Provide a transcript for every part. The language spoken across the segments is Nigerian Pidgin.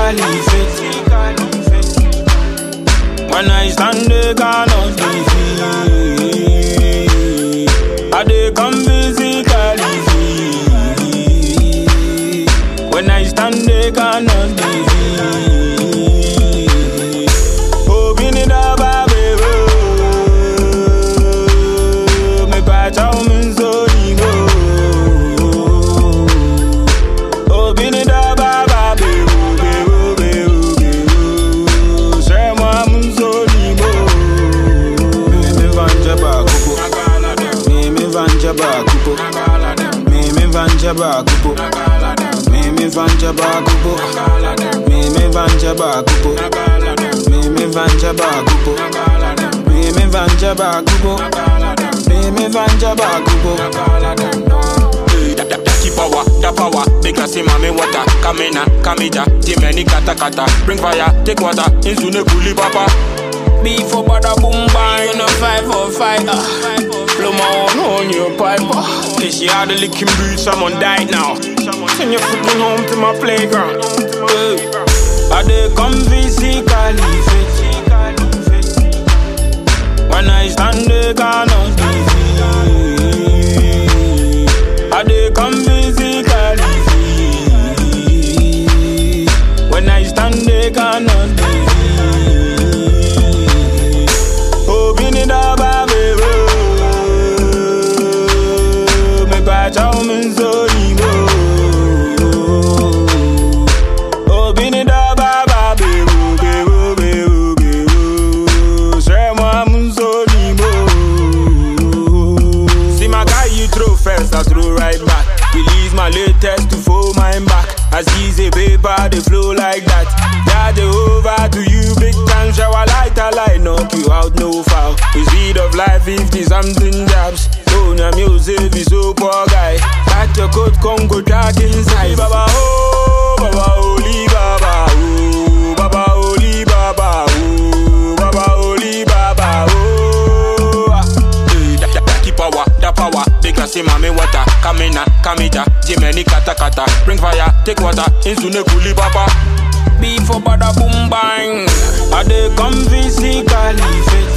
Caliphate. When I stand, they cannot defeat. I dey come physically. When I stand, they cannot defeat. Oh, bini da ba be wo. Me pa chao min so ni go. Oh, bini da ba ba be wo, be wo, be wo, be wo. Share moi mun so ni go. Me me vanja ba kupo. Me me vanja ba kupo. Me me vanja ba kupo. Me me vanja ba kupo. Me me vanja ba kupo. Me me vanja ba kupo. Me me vanja ba kupo. Me me vanja ba kupo. Da- da- Daki power, da power, big glassy mami water, kamena, kamija, timeni kata kata, bring fire, take water, insune kuli papa. Before bada boom bang, in a five for five. Uh. Blow my own on your pipe. Uh. Cause you had the licking boots, someone died now. Send your freaking home to my playground. Hey. I dey come physically fit. When I stand, they cannot defeat. I dey come physically fit. When I stand, they cannot defeat. Oh, bini da ba be wo. Me pa chao min so ni go. Oh, bini da ba ba be wo, be wo, be wo, be wo. Share moi mun so ni go. See my guy, you throw first, I throw right back. Release my latest to fold mine back. As easy paper, they flow like that. Yeah, they over to you, big time shower light, I light, knock you out, no foul. The speed of life, 50 something jabs. Don't your music, is so poor guy. Got your coat, come go dark inside. Baba, oh, Baba, holy Baba, oh, Baba, holy Baba, oh, Baba, holy Baba, oh. Da- da- Daki power, da power, big glassy mami water, kamena, kamija, timeni kata kata, bring fire, take water, insune kuli papa. Before bada boom bang, I dey come physically fit.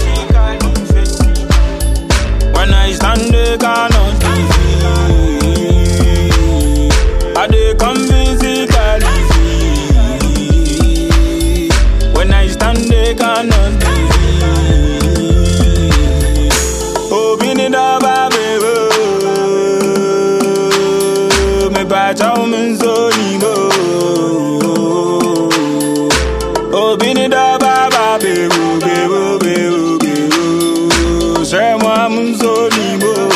When I stand, they cannot defeat. I dey come physically fit. When I stand, they cannot defeat. Oh, bini da ba be wo. Me pa chao min so ni go. Oh, bini da ba ba be wo, be wo, be wo, be wo. Share moi mun so ni go.